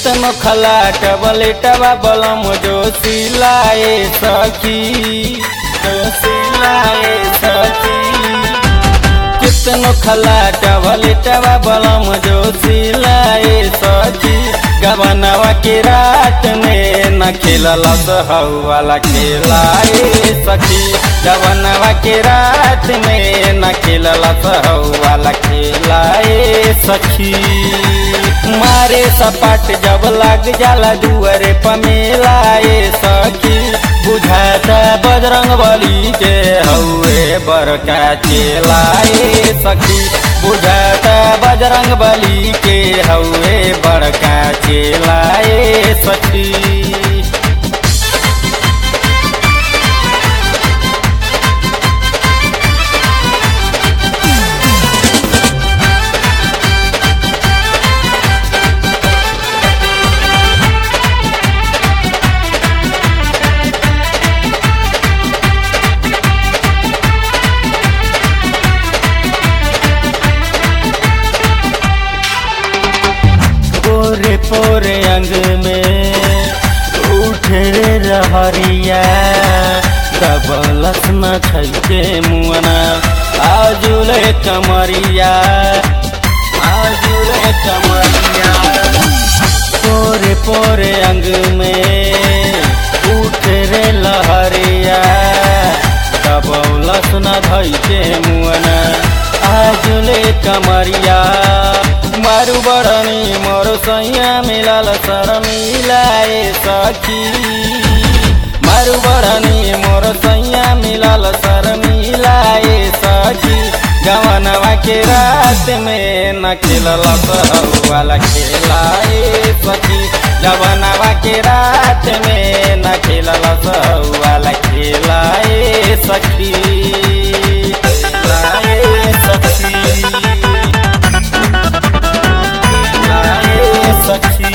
कितनो खलाट बलेटवा बलम जो सिलाए सखी जो सिलाए सखी कितनो खलाट बलेटवा बलम जो सिलाए सखी गवनवा के रात में न खेलल हऊ वाला खेलाए सखी गवनवा के रात में न खेलल हऊ वाला खेलाए सखी मारे सपाट जब लग जाला दुअरे पमेलाए सखी बुझाता बजरंग बली के हौए बड़का चेलाए सखी बुझाता बजरंग बली के हौए बड़का चेलाए सखी पोरे पोरे अंग में उठे रे रहरिया दबलस न छैके मुअना आजुले कमरिया आजुले कमरिया पोरे पोरे अंग में उठे रे लहरिया दबलस न धैके मुअना आजुले कमरिया मारू बड़नी मोर सैया मिलल सर मिलाए सखी मारू बड़नी मोर सैया मिलल सर मिलाए सखी जवनवा के रात में न खेलल वाला खेलाए सखी जवनवा के रात में न खेलल वाला खेलाए सखी खेलाए सखी सखी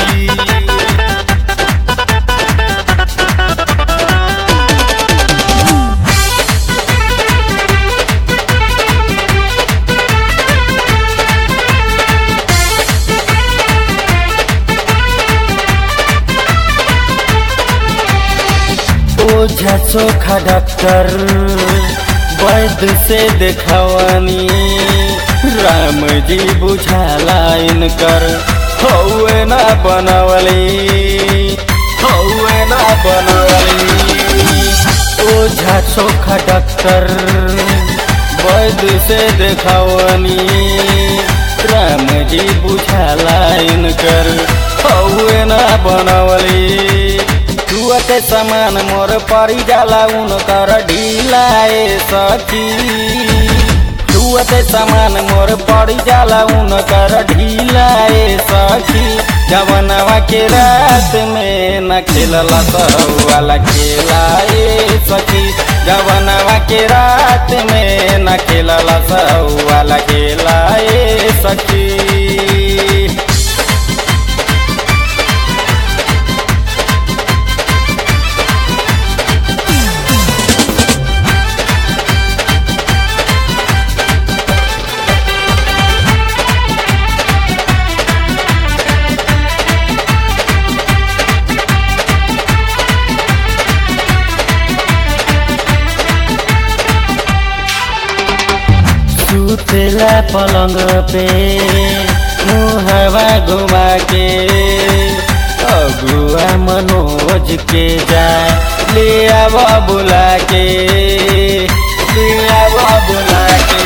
ओझा चोखा डॉक्टर वैद्य से देखवानी राम जी बुझाला इनकर हौए ना बनवली हौए ना बनवली ओझा चोखा डॉक्टर वैद्य से देखवानी राम जी बुझाला इनकर हौए ना बनवली छुअते समान मोर परी जाला उनकर ढिलाए सखी छुअते समान मोर परी जाला उनकर ढिलाए सखी जवनवा के रात में न खेलल वाला खेलाए सखी जवनवा के रात में न खेलल वाला खेलाए सखी सुतेला पलंग पे मुहवा घुमा के अगुआ मनोज के जा ले आव बुला के ले आव बुला के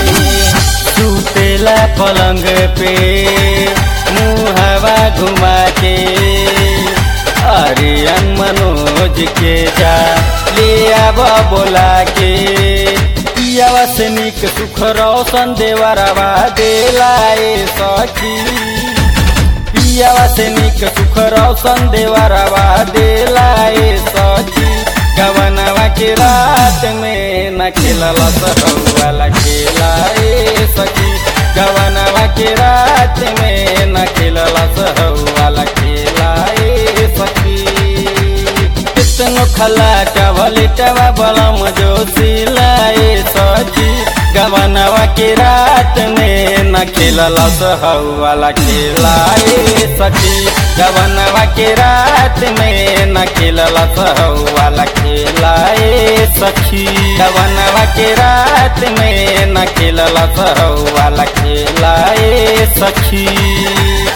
सुतेला पलंग पे मुहवा घुमा के अरियन मनोज के जा ले आव बुला के पियावा से निक सुख रोशन देवरवा देलाए सखी पियावा से निक सुख रोशन देवरवा देलाए सखी गवनवा के रात में न खेलल वाला खेलाए सखी गवनवा के रात में न खेलल वाला खेलाए सखी कितनो खला टवल टवा बलम जो सिलाए सखी गवनवा के रात में न खेलल वाला खेला ए सखी गवनवा के रात में न खेलल वाला खेला ए सखी गवनवा के रात में न खेलल वाला खेला ए सखी